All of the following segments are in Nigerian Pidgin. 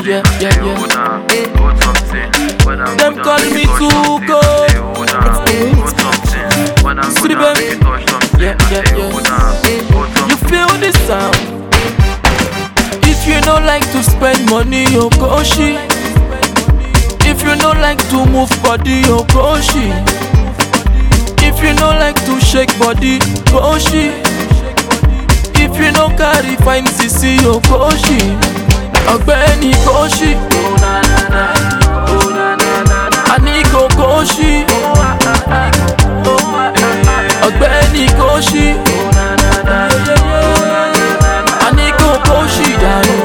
yeah, yeah, yeah. Them call me too cold. Sleep baby. Yeah, yeah, yeah. You feel the sound. If you don't like to spend money, you go she. If you don't like to move body, you go she. If you don't like to shake body, go she. If you no carry fine sisi, you go she. Ọ̀gbẹ́ni kò ṣí. Àní kò kò ṣí. Ọ̀gbẹ́ni kò ṣí. Àní kò kò ṣí dànù.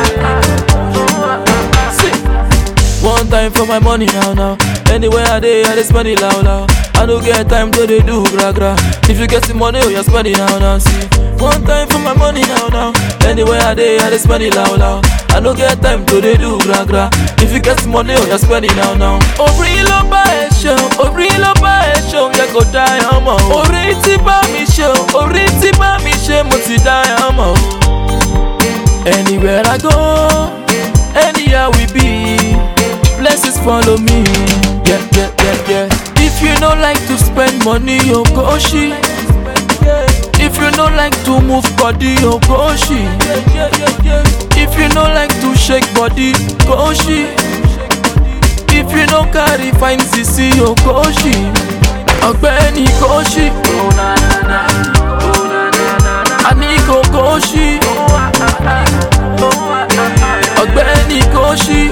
See. One time for my money now now. Anywhere I dey, I dey spend it loud loud. I no get time to dey do gra gra. If you get the money, oh you spend it now now. See. One time for my money now now. Anywhere I dey, I dey spend it loud loud. I no get time to dey do gra gra. If you get the money, oh you spend it now now. Orí ló bá ẹ ṣe, orí ló bá ẹ ṣe, yẹ kó dá ẹ ọmọ. Orí tí bá mi ṣe, orí tí bá mi ṣe, mo ti dá ẹ ọmọ. Anywhere I go, anywhere we be, blessings follow me. Yeah, yeah, yeah, yeah. If you no like to spend money, you go she. If you no like to move body, you go she. If you no like to shake body, go she. If you no carry fine sisi, you go she. Ọ̀gbẹ́ni kò ṣí. Àní kò kò ṣí. Ọ̀gbẹ́ni kò ṣí.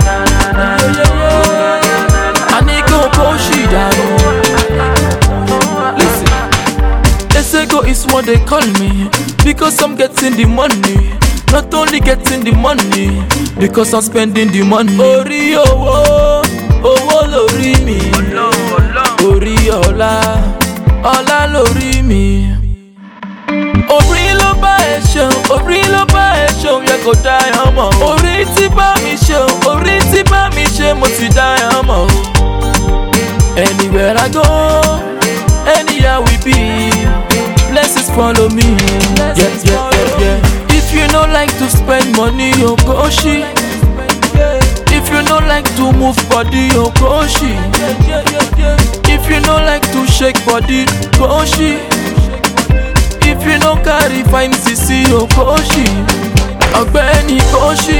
Àní kò kò ṣí dànù. Listen. They say go is what they call me because I'm getting the money. Not only getting the money because I'm spending the money. Orí owó, owó lórí mi. Orí ọlá, ọlá lórí mi. Orí ló bá ẹ ṣeun, orí ló bá ẹ ṣeun, yẹ kó dá ẹ ọmọ. Orí tí bá mi ṣeun, orí tí bá mi ṣe, mo ti dá ẹ ọmọ. Anywhere I go, anywhere we be, blessings follow me. Yeah, yeah, yeah, yeah. If you no like to spend money, you go she. If you no like to move body, you go she. If you no like to shake body, go she. If you no carry fine sisi, you go she. Ọ̀gbẹ́ni kò ṣí.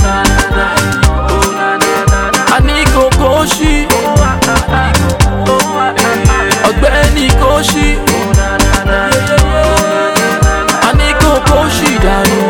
Àní kò kò ṣí. Ọ̀gbẹ́ni kò ṣí. Àní kò kò ṣí dànù.